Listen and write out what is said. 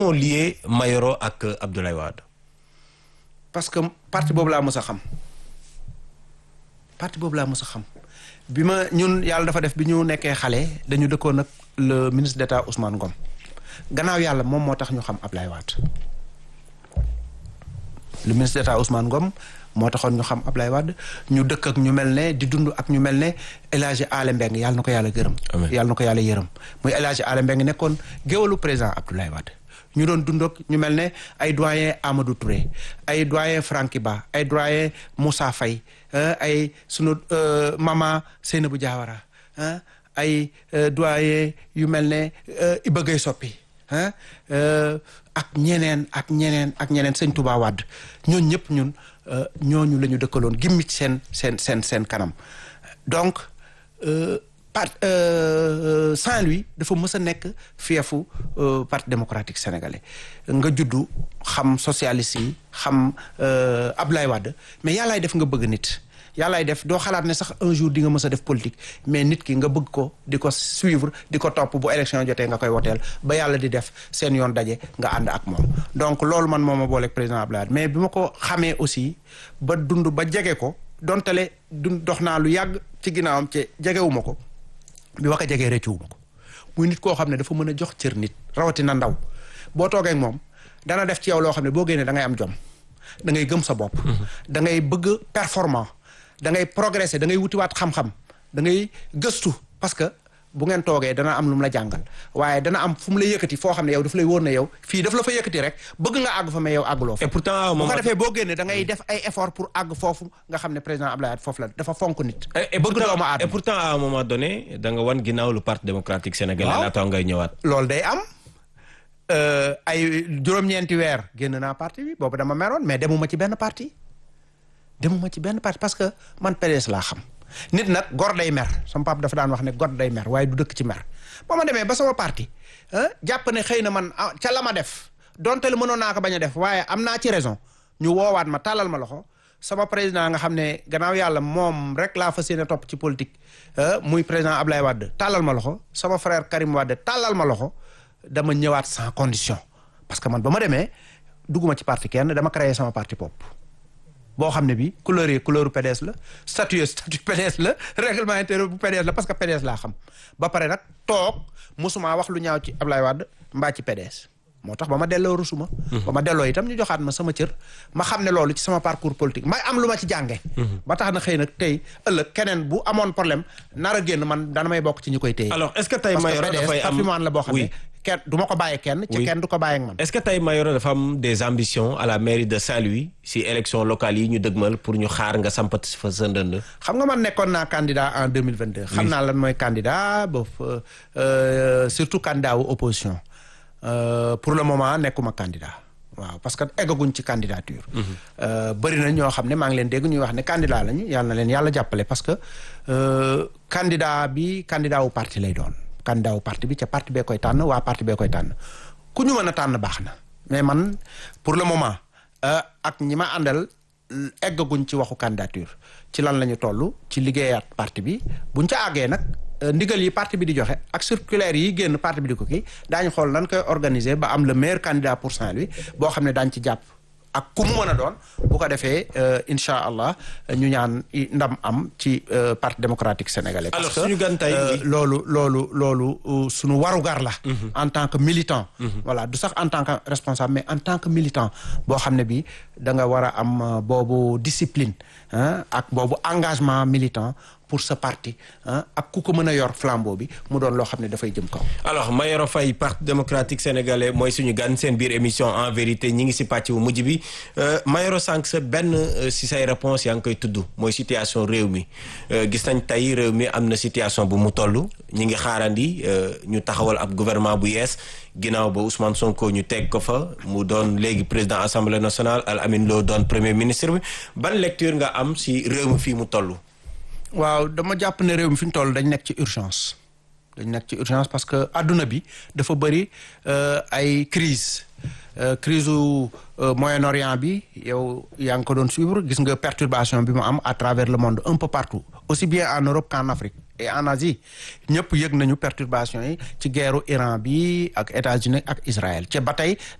moo lié Mayoro ak Abdoulaye Wade. parce que parti boobu laa mës a xam parti boobu laa mës a xam bi ma ñun yàlla dafa def bi ñu nekkee xale dañu dëkkoon ak le ministre d'État Ousmane Ngom gannaaw yàlla moom moo tax ñu xam Abdoulaye Wade le ministre d'État Ousmane Ngom moo taxoon ñu xam Abdoulaye Wade ñu dëkk ak ñu mel ne di dund ak ñu mel ne El Hadji Alé Mbeng yàlla na ko yàlla gërëm yàlla na ko yàlla yërëm muy El Hadji Alé Mbeng nekkoon géwalu président Abdoulaye Wade ñu doon dund ak ñu mel ne ay doyen Amadou Touré ay doyen Franky Ba ay doyen Moussa Faye ay sunu mama Seynabou Diawara ay doyen yu mel ne Iba Gueye Soppi ak ñeneen ak ñeneen ak ñeneen sëñ Touba Wade ñooñu ñëpp ñun ñooñu la ñu dëkkaloon gimmi ci seen seen seen seen kanam donc part Saint-Louis dafa mës a nekk fiefu parti démocratique sénégalais nga juddu xam socialiste yi xam Abdoulaye Wade mais yàllaay def nga bëgg nit yàllaay def doo xalaat ne sax un jour di nga mës a def politique mais nit ki nga bëgg ko di ko suivre di ko topp bu élection jotee nga koy woteel ba yàlla di def seen yoon daje nga ànd ak moom donc loolu man moo ma booleeg président Abdoulaye Wade mais bi ma ko xamee aussi ba dund ba jege ko dontale dund dox naa lu yàgg ci ginnaawam ci jegewuma ko bi ma ko jegee rëccuwuma ko muy nit koo xam ne dafa mën a jox cër nit rawatina ndaw boo toogee ak moom dana def ci yow loo xam ne boo génnee da ngay am jom da ngay gëm sa bopp da ngay bëgg performant da ngay progresser da ngay wutiwaat xam-xam da ngay gëstu parce que bu ngeen toogee dana am lu mu la jàngal waaye dana am fu mu la yëkkati foo xam ne yow daf lay wóor na yow fii daf la fa yëkkati rek bëgg nga àgg fa mais yow àgguloo fa et pourtant bu ko defee boo génnee da ngay def ay effort pour àgg foofu nga xam ne président Abdoulaye Wade foofu la dafa fonk nit bëgg doomu aadama et pourtant à un moment donné da nga wan ginnaaw lu parti démocratique sénégalais laata ngay ñëwaat loolu day am ay juróom-ñeenti weer génn naa parti bi boobu dama meroon mais demuma ci benn parti demuma ci benn parti parce que man PDS laa xam nit nag gor day mer sama papa dafa daan wax ne gor day mer waaye du dëkk ci mer ba ma demee ba sama parti jàpp ne xëy na man ca la ma def donte lu mënoon naa ko bañ a def waaye am naa ci raison ñu woowaat ma tàllal ma loxo sama président nga xam ne gannaaw yàlla moom rek laa fas yéene topp ci politique muy président Ablaye Wade tàllal ma loxo sama frère Karim Wade tàllal ma loxo dama ñëwaat sans condition parce que man ba ma demee dugguma ci parti kenn dama créé sama parti bopp boo xam ne bi couleur yi couleur PDS la statut statut PDS la règlement intérieur bu PDS la parce que PDS laa xam ba pare nag toog mosuma wax lu ñaaw ci Ablaye Wade mbaa ci PDS moo tax ba ma delloo rusuma ba ma delloo itam ñu joxaat ma sama cër ma xam ne loolu ci sama parcours politique may am lu ma ci jànge ba tax na xëy na tey ëllëg keneen bu amoon problème nar a génn man dana may bokk ci ñi koy téye alors est-ce que tey Mayoro dafay am patrimoine la boo xam ne kenn du ma ko bàyyee kenn ci kenn du ko bàyyee ak man est-ce que tey Mayoro dafa am des ambitions à la mairie de Saint-Louis si élection locale yi ñu dëgmal pour ñu xaar nga sampat fa sa ndënd xam nga man nekkoon naa candidat en 2022 xam naa lan mooy candidat ba surtout candidat wu opposition pour le moment nekkuma candidat waaw parce que eggaguñ ci candidature bëri na ñoo xam ne maa ngi leen dégg ñuy wax ne candidat lañu yàlla na leen yàlla jàppale parce que candidat bi candidat wu parti lay doon candidat wu parti bi ca parti bee koy tànn waa parti bee koy tànn ku ñu mën a tànn baax na mais man pour le moment ak ñi ma àndal eggaguñ ci waxu candidature ci lan la ñu toll ci liggéeyaat parti bi buñ ca àggee nag ndigal yi parti bi di joxe ak circulaire yi génn parti bi di ko kii daañu xool nan koy organiser ba am le meilleur candidat pour Saint-Louis boo xam ne daañ ci jàpp ak ku mu mën a doon bu ko defee incha allah ñu ñaan ndam am ci parti démocratique sénégalais. alors parce suñu gan tey que loolu loolu loolu suñu warugar la. en tant que militant. voilà du sax en tant que responsable mais en tant que militant boo xam ne bi da nga war a am boobu discipline ak boobu engagement militant. pour sa parti ak ku ko mën a yor flambeau bi mu doon loo xam ne dafay jëm kaw. alors Mayoro Faye parti démocratique sénégalais mooy suñu gan seen biir émission en vérité ñi ngi si pàcc bu mujj bi Mayoro sànq sa benn si say réponse yaa ngi koy tudd mooy situation réew mi gis nañ tey réew mi am na situation bu mu toll ñi ngi xaarandi ñu taxawal ab gouvernement bu yees ginnaaw ba Ousmane Sonko ñu teg ko fa mu doon léegi président assemblée nationale Al Amin Lo doon premier ministre bi ban lecture nga am si réew mi fii mu toll. waaw dama jàpp ne réew mi fi ñu toll dañ nekk ci urgence dañ nekk ci urgence parce que adduna bi dafa bëri ay crise crise u Moyen-Orient bi yow yaa ngi ko doon suivre gis nga perturbation bi mu am à travers le monde un peu partout aussi bien en Europe qu'en Afrique et en Asie ñëpp yëg nañu perturbation yi ci guerru Iran bi ak États-Unis ak Israël ca ba tey